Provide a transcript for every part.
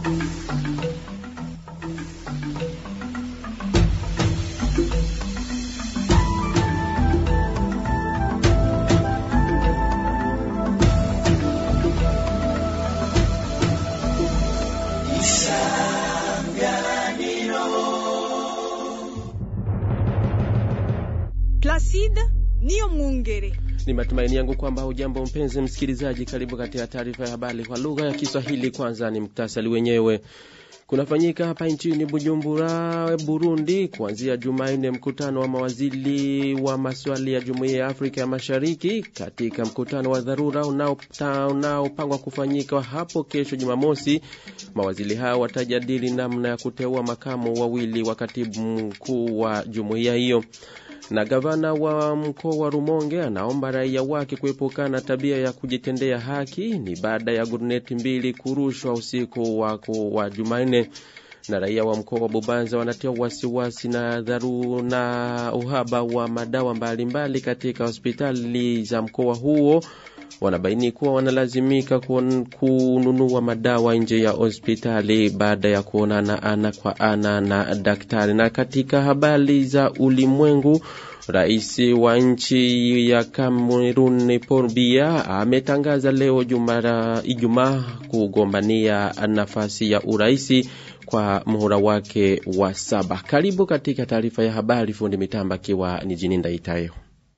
Placide niyo Mwungere. Ni matumaini yangu kwamba hujambo mpenzi msikilizaji, karibu katika taarifa ya habari kwa lugha ya Kiswahili. Kwanza ni muktasari wenyewe. Kunafanyika hapa nchini Bujumbura, Burundi, kuanzia Jumanne mkutano wa mawaziri wa maswali ya Jumuiya ya Afrika ya Mashariki. Katika mkutano wa dharura unaopangwa kufanyika hapo kesho Jumamosi, mawaziri hao watajadili namna ya kuteua makamu wawili wa katibu mkuu wa jumuiya hiyo na gavana wa mkoa wa Rumonge anaomba raia wake kuepukana na tabia ya kujitendea haki. Ni baada ya guruneti mbili kurushwa usiku wa, wa Jumanne. Na raia wa mkoa wa Bubanza wanatia wasiwasi na dharu na uhaba wa madawa mbalimbali mbali katika hospitali za mkoa huo. Wanabaini kuwa wanalazimika kununua madawa nje ya hospitali baada ya kuonana ana kwa ana na daktari. Na katika habari za ulimwengu, rais wa nchi ya Cameroon Paul Biya ametangaza leo Ijumaa kugombania nafasi ya uraisi kwa muhula wake wa saba. Karibu katika taarifa ya habari, fundi mitamba akiwa ni jini Ndaitayo.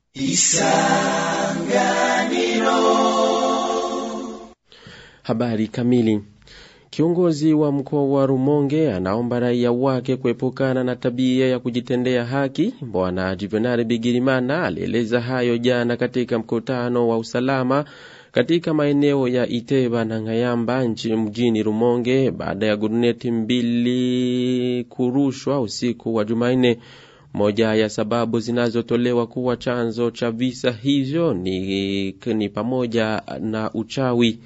Habari kamili. Kiongozi wa mkoa wa Rumonge anaomba raia wake kuepukana na tabia ya kujitendea haki. Bwana Juvenal Bigirimana alieleza hayo jana katika mkutano wa usalama katika maeneo ya Iteba na Ngayamba nchi mjini Rumonge baada ya guruneti mbili kurushwa usiku wa Jumanne. Moja ya sababu zinazotolewa kuwa chanzo cha visa hivyo ni, ni pamoja na uchawi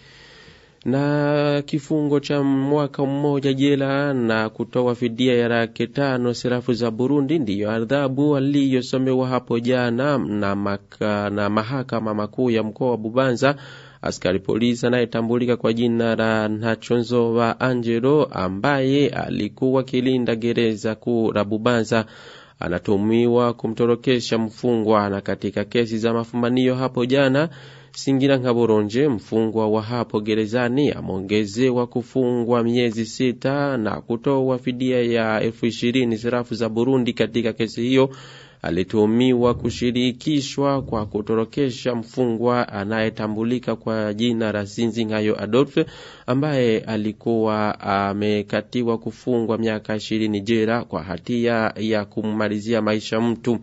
na kifungo cha mwaka mmoja jela na kutoa fidia ya laki tano serafu za Burundi ndiyo adhabu aliyosomewa hapo jana na, maka, na mahakama makuu ya mkoa wa Bubanza. Askari polisi anayetambulika kwa jina la Ntachonzova Angelo ambaye alikuwa kilinda gereza kuu la Bubanza anatumiwa kumtorokesha mfungwa. Na katika kesi za mafumanio hapo jana Singira Nkaboronje, mfungwa wa hapo gerezani, ameongezewa kufungwa miezi sita na kutoa fidia ya elfu ishirini sarafu za Burundi. Katika kesi hiyo alituhumiwa kushirikishwa kwa kutorokesha mfungwa anayetambulika kwa jina la Sinzingayo Adolphe ambaye alikuwa amekatiwa kufungwa miaka ishirini jela kwa hatia ya kummalizia maisha mtu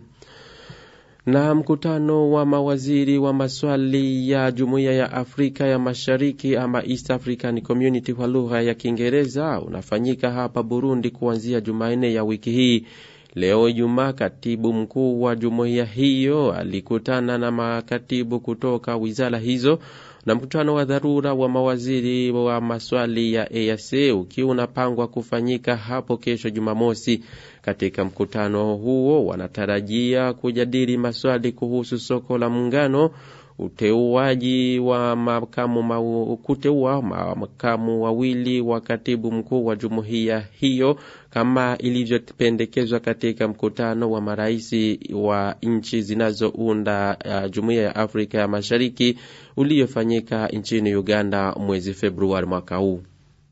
na mkutano wa mawaziri wa maswali ya Jumuiya ya Afrika ya Mashariki ama East African Community kwa lugha ya Kiingereza unafanyika hapa Burundi kuanzia Jumanne ya wiki hii. Leo Ijumaa, katibu mkuu wa jumuiya hiyo alikutana na makatibu kutoka wizara hizo na mkutano wa dharura wa mawaziri wa maswali ya EAC ukiwa unapangwa kufanyika hapo kesho Jumamosi. Katika mkutano huo wanatarajia kujadili maswali kuhusu soko la muungano, uteuaji wa makamu ma, kuteua makamu wawili wa katibu mkuu wa jumuiya hiyo kama ilivyopendekezwa katika mkutano wa maraisi wa nchi zinazounda uh, jumuiya ya Afrika ya Mashariki uliofanyika nchini Uganda mwezi Februari mwaka huu.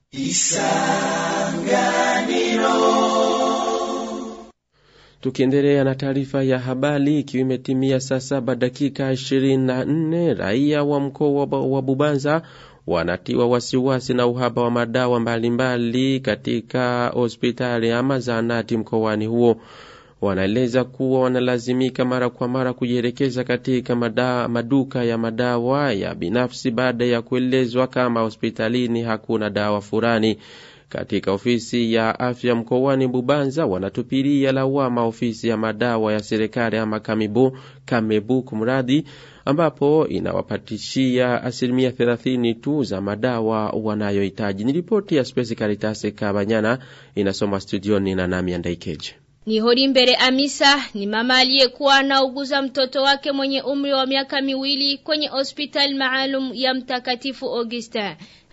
Tukiendelea na taarifa ya habari, ikiwa imetimia saa saba dakika ishirini na nne raia wa mkoa wa Bubanza wanatiwa wasiwasi na uhaba wa madawa mbalimbali mbali katika hospitali ama zahanati mkoani huo. Wanaeleza kuwa wanalazimika mara kwa mara kujielekeza katika mada, maduka ya madawa ya binafsi baada ya kuelezwa kama hospitalini hakuna dawa fulani. Katika ofisi ya afya mkoani Bubanza wanatupilia lawama ofisi ya madawa ya serikali ama Kamibu, Kamebu kumradhi, ambapo inawapatishia asilimia thelathini tu za madawa wanayohitaji. Ni ripoti ya Spesi Karitase Kabanyana inasoma studioni na nami Andaikeje. Ni hori mbele Amisa ni mama aliyekuwa anauguza mtoto wake mwenye umri wa miaka miwili kwenye hospitali maalum ya Mtakatifu Augustin.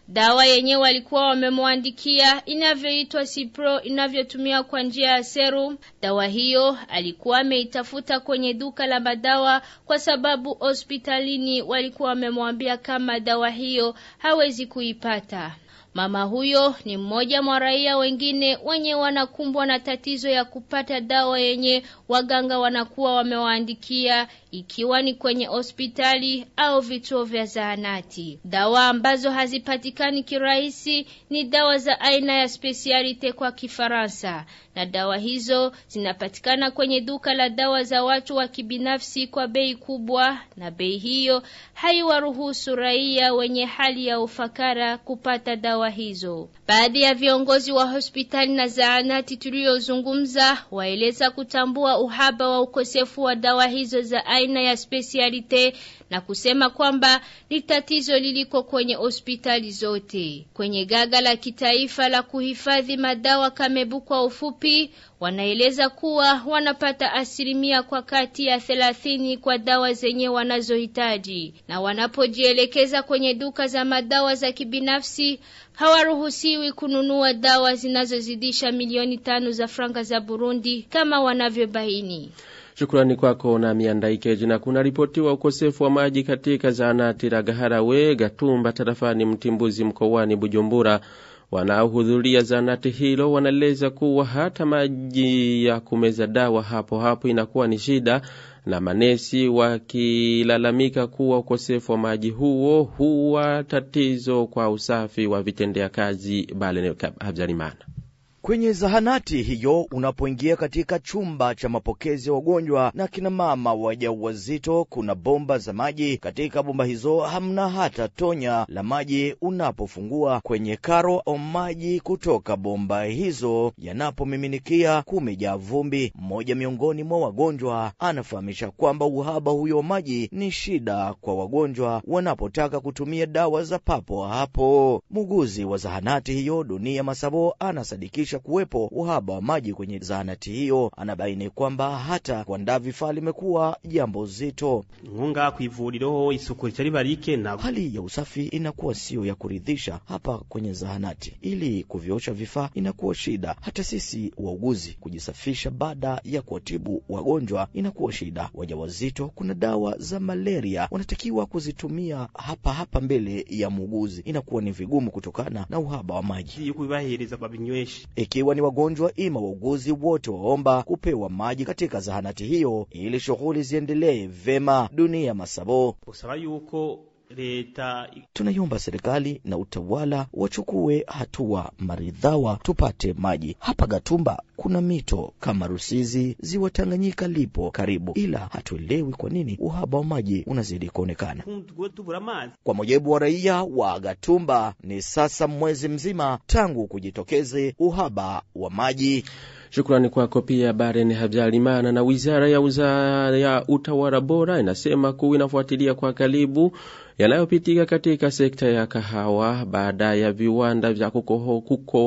Dawa yenyewe walikuwa wamemwandikia inavyoitwa Cipro inavyotumia kwa njia ya serum. Dawa hiyo alikuwa ameitafuta kwenye duka la madawa kwa sababu hospitalini walikuwa wamemwambia kama dawa hiyo hawezi kuipata. Mama huyo ni mmoja mwa raia wengine wenye wanakumbwa na tatizo ya kupata dawa yenye waganga wanakuwa wamewaandikia ikiwa ni kwenye hospitali au vituo vya zahanati. Dawa ambazo hazipatikani kirahisi ni dawa za aina ya specialite kwa Kifaransa, na dawa hizo zinapatikana kwenye duka la dawa za watu wa kibinafsi kwa bei kubwa, na bei hiyo haiwaruhusu raia wenye hali ya ufakara kupata dawa hizo. Baadhi ya viongozi wa hospitali na zahanati tuliyozungumza waeleza kutambua uhaba wa ukosefu wa dawa hizo za aina ya specialite na kusema kwamba ni tatizo liliko kwenye hospitali zote. Kwenye gaga la kitaifa la kuhifadhi madawa Kamebu kwa ufupi, wanaeleza kuwa wanapata asilimia kwa kati ya thelathini kwa dawa zenye wanazohitaji, na wanapojielekeza kwenye duka za madawa za kibinafsi hawaruhusiwi kununua dawa zinazozidisha milioni tano za franga za Burundi kama wanavyobaini. Shukrani kwako na miandaikeji. Na kuna ripotiwa ukosefu wa maji katika zahanati la Gaharawe Gatumba tarafani Mtimbuzi mkoani Bujumbura. Wanaohudhuria zahanati hilo wanaeleza kuwa hata maji ya kumeza dawa hapo hapo inakuwa ni shida, na manesi wakilalamika kuwa ukosefu wa maji huo huwa tatizo kwa usafi wa vitendea kazi. Bale Habyarimana. Kwenye zahanati hiyo unapoingia katika chumba cha mapokezi ya wagonjwa na kina mama wajawazito, kuna bomba za maji. Katika bomba hizo hamna hata tonya la maji. Unapofungua kwenye karo au maji kutoka bomba hizo yanapomiminikia kumejaa vumbi. Mmoja miongoni mwa wagonjwa anafahamisha kwamba uhaba huyo wa maji ni shida kwa wagonjwa wanapotaka kutumia dawa za papo hapo. Muuguzi wa zahanati hiyo Dunia Masabo anasadikisha kuwepo uhaba wa maji kwenye zahanati hiyo. Anabaini kwamba hata kuandaa vifaa limekuwa jambo zito. nkunga kw'ivuriro isuku ritari barike na Hali ya usafi inakuwa siyo ya kuridhisha hapa kwenye zahanati. Ili kuviosha vifaa inakuwa shida, hata sisi wauguzi kujisafisha baada ya kuwatibu wagonjwa inakuwa shida. Wajawazito, kuna dawa za malaria wanatakiwa kuzitumia hapa hapa mbele ya muuguzi, inakuwa ni vigumu kutokana na uhaba wa maji. yuko bibahereza babinyweshe Ikiwa ni wagonjwa ima wauguzi wote waomba kupewa maji katika zahanati hiyo ili shughuli ziendelee vema. Dunia Masabo, usaba yuko leta tunaiomba serikali na utawala wachukue hatua maridhawa tupate maji hapa Gatumba. Kuna mito kama Rusizi, ziwa Tanganyika lipo karibu, ila hatuelewi kwa nini uhaba wa maji unazidi kuonekana. kumtugo tubura amazi Kwa mujibu wa raia wa Gatumba, ni sasa mwezi mzima tangu kujitokeze uhaba wa maji. Shukrani kwako pia Baren Habyarimana. Na wizara ya, uza, ya utawala bora inasema kuwa inafuatilia kwa karibu yanayopitika katika sekta ya kahawa baada ya viwanda vya kukoho,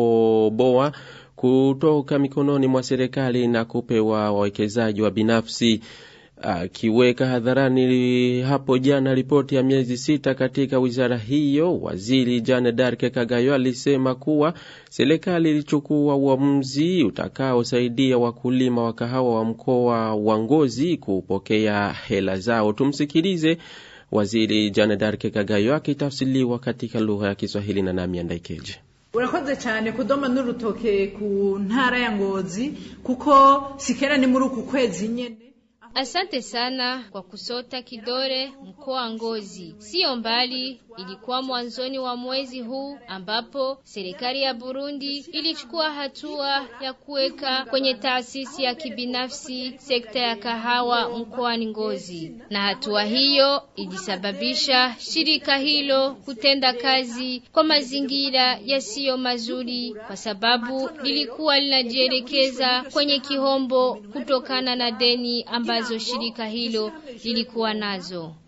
kukoboa kutoka mikononi mwa serikali na kupewa wawekezaji wa binafsi akiweka hadharani hapo jana ripoti ya miezi sita katika wizara hiyo, waziri Jane Darke Kagayo alisema kuwa serikali ilichukua uamuzi utakaosaidia wakulima wa kahawa wa mkoa wa Ngozi kupokea hela zao. Tumsikilize waziri Jane Darke Kagayo akitafsiriwa katika lugha ya Kiswahili na nami Andaikeje. urakoze cyane kudoma n'urutoke ku ntara ya ngozi kuko sikera ni muri uku kwezi nyene Asante sana kwa kusota kidore mkoa wa Ngozi. Sio mbali, ilikuwa mwanzoni wa mwezi huu ambapo serikali ya Burundi ilichukua hatua ya kuweka kwenye taasisi ya kibinafsi sekta ya kahawa mkoani Ngozi, na hatua hiyo ilisababisha shirika hilo kutenda kazi kwa mazingira yasiyo mazuri, kwa sababu lilikuwa linajielekeza kwenye kihombo kutokana na deni ambazo shirika hilo lilikuwa nazo.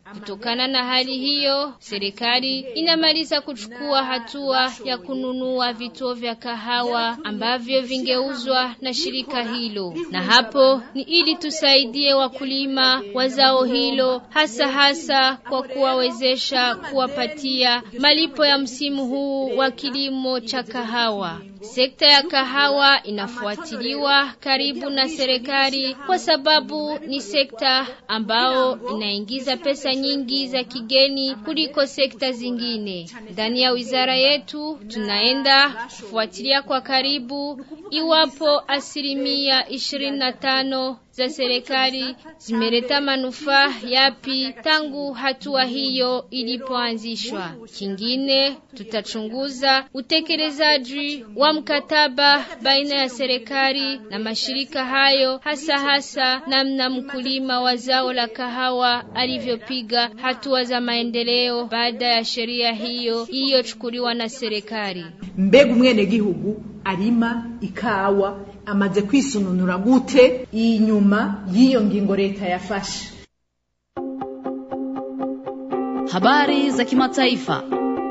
Kutokana na hali hiyo, serikali inamaliza kuchukua hatua ya kununua vituo vya kahawa ambavyo vingeuzwa na shirika hilo, na hapo ni ili tusaidie wakulima wa zao hilo, hasa hasa kwa kuwawezesha kuwapatia malipo ya msimu huu wa kilimo cha kahawa. Sekta ya kahawa inafuatiliwa karibu na serikali kwa sababu ni sekta ambao inaingiza pesa nyingi za kigeni kuliko sekta zingine. Ndani ya wizara yetu tunaenda kufuatilia kwa karibu iwapo asilimia ishirini na tano za serikali zimeleta manufaa yapi tangu hatua hiyo ilipoanzishwa. Kingine tutachunguza utekelezaji wa mkataba baina ya serikali na mashirika hayo, hasa hasa namna mkulima wa zao la kahawa alivyopiga hatua za maendeleo baada ya sheria hiyo iliyochukuliwa na serikali. mbega umwenegihugu arima ikawa amaze kwisununura gute inyuma y'iyo ngingo leta yafashe Habari za kimataifa.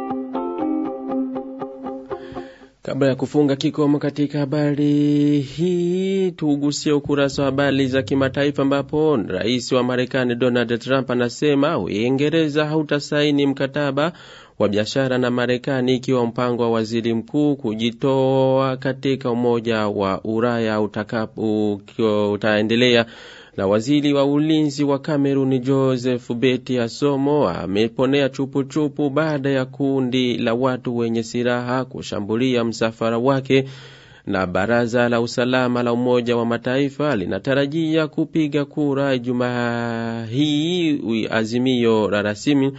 Kabla ya kufunga kikomo katika habari hii, tugusie ukurasa wa habari za kimataifa, ambapo rais wa Marekani Donald Trump anasema Uingereza hautasaini mkataba wa biashara na Marekani ikiwa mpango wa waziri mkuu kujitoa katika Umoja wa Ulaya utakapo utaendelea na waziri wa ulinzi wa Kameruni Joseph Beti Asomo ameponea chupuchupu baada ya kundi la watu wenye silaha kushambulia msafara wake na baraza la usalama la Umoja wa Mataifa linatarajia kupiga kura Ijumaa hii azimio la rasimu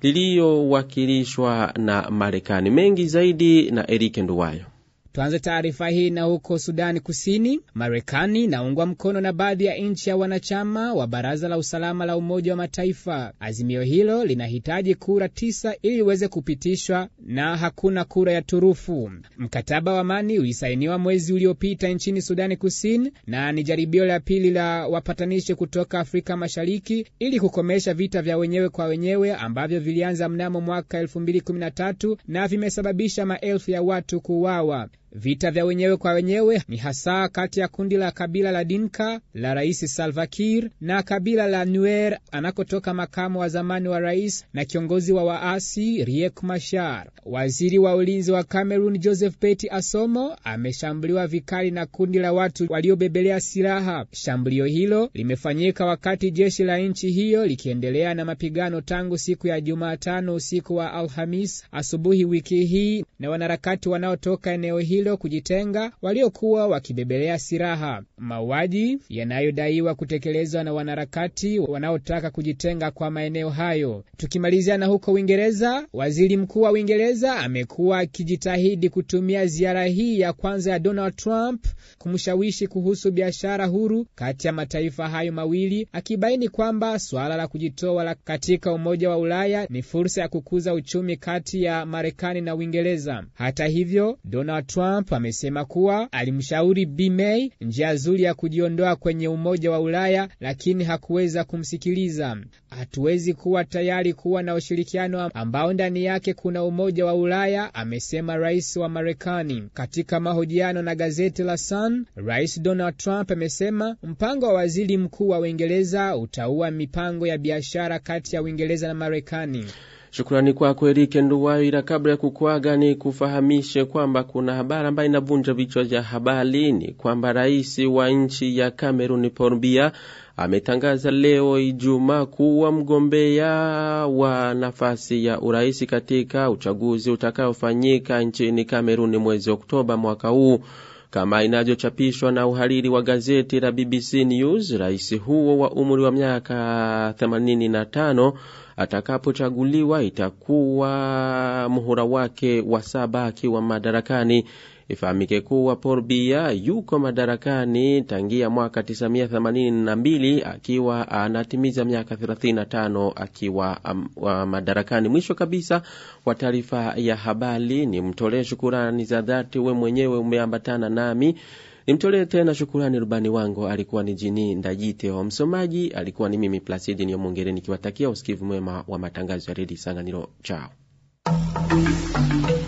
lililowakilishwa na Marekani. Mengi zaidi na Erike Nduwayo. Tuanze taarifa hii na huko Sudani Kusini. Marekani inaungwa mkono na baadhi ya nchi ya wanachama wa Baraza la Usalama la Umoja wa Mataifa. Azimio hilo linahitaji kura tisa ili iweze kupitishwa na hakuna kura ya turufu. Mkataba wa amani ulisainiwa mwezi uliopita nchini Sudani Kusini na ni jaribio la pili la wapatanishi kutoka Afrika Mashariki ili kukomesha vita vya wenyewe kwa wenyewe ambavyo vilianza mnamo mwaka 2013 na vimesababisha maelfu ya watu kuuawa. Vita vya wenyewe kwa wenyewe ni hasa kati ya kundi la kabila la Dinka la Rais Salva Kiir na kabila la Nuer anakotoka makamu wa zamani wa rais na kiongozi wa waasi Riek Machar. Waziri wa ulinzi wa Cameroon Joseph Beti Asomo ameshambuliwa vikali na kundi la watu waliobebelea silaha. Shambulio hilo limefanyika wakati jeshi la nchi hiyo likiendelea na mapigano tangu siku ya Jumatano usiku wa Alhamis asubuhi wiki hii na wanaharakati wanaotoka eneo hilo kujitenga waliokuwa wakibebelea silaha. Mauaji yanayodaiwa kutekelezwa na wanaharakati wanaotaka kujitenga kwa maeneo hayo. Tukimalizia na huko Uingereza, waziri mkuu wa Uingereza amekuwa akijitahidi kutumia ziara hii ya kwanza ya Donald Trump kumshawishi kuhusu biashara huru kati ya mataifa hayo mawili, akibaini kwamba suala la kujitoa la katika Umoja wa Ulaya ni fursa ya kukuza uchumi kati ya Marekani na Uingereza. Hata hivyo, Donald Trump amesema kuwa alimshauri Bi May njia nzuri ya kujiondoa kwenye Umoja wa Ulaya, lakini hakuweza kumsikiliza. Hatuwezi kuwa tayari kuwa na ushirikiano ambao ndani yake kuna Umoja wa Ulaya, amesema rais wa Marekani. Katika mahojiano na gazeti la Sun, Rais Donald Trump amesema mpango wa waziri mkuu wa Uingereza utaua mipango ya biashara kati ya Uingereza na Marekani. Shukrani kwako Erike Nduwayo. Ila kabla ya kukwaga, ni kufahamishe kwamba kuna habari ambayo inavunja vichwa vya habari. Ni kwamba rais wa nchi ya Cameroon Paul Biya ametangaza leo Ijumaa kuwa mgombea wa nafasi ya urais katika uchaguzi utakaofanyika nchini Cameroon mwezi Oktoba mwaka huu. Kama inavyochapishwa na uhariri wa gazeti la BBC News, rais huo wa umri wa miaka 85 atakapochaguliwa itakuwa muhula wake wa saba akiwa madarakani. Ifahamike kuwa Paul Biya yuko madarakani tangia mwaka 1982 akiwa anatimiza miaka 35 akiwa um, wa madarakani. Mwisho kabisa wa taarifa ya habari, ni mtolee shukurani za dhati we mwenyewe umeambatana nami Nimtolee tena shukurani rubani wangu alikuwa ni Jini Ndajite wa msomaji, alikuwa ni mimi Placidi Nyomongere nikiwatakia usikivu mwema wa matangazo ya Redio Sanganiro. Chao.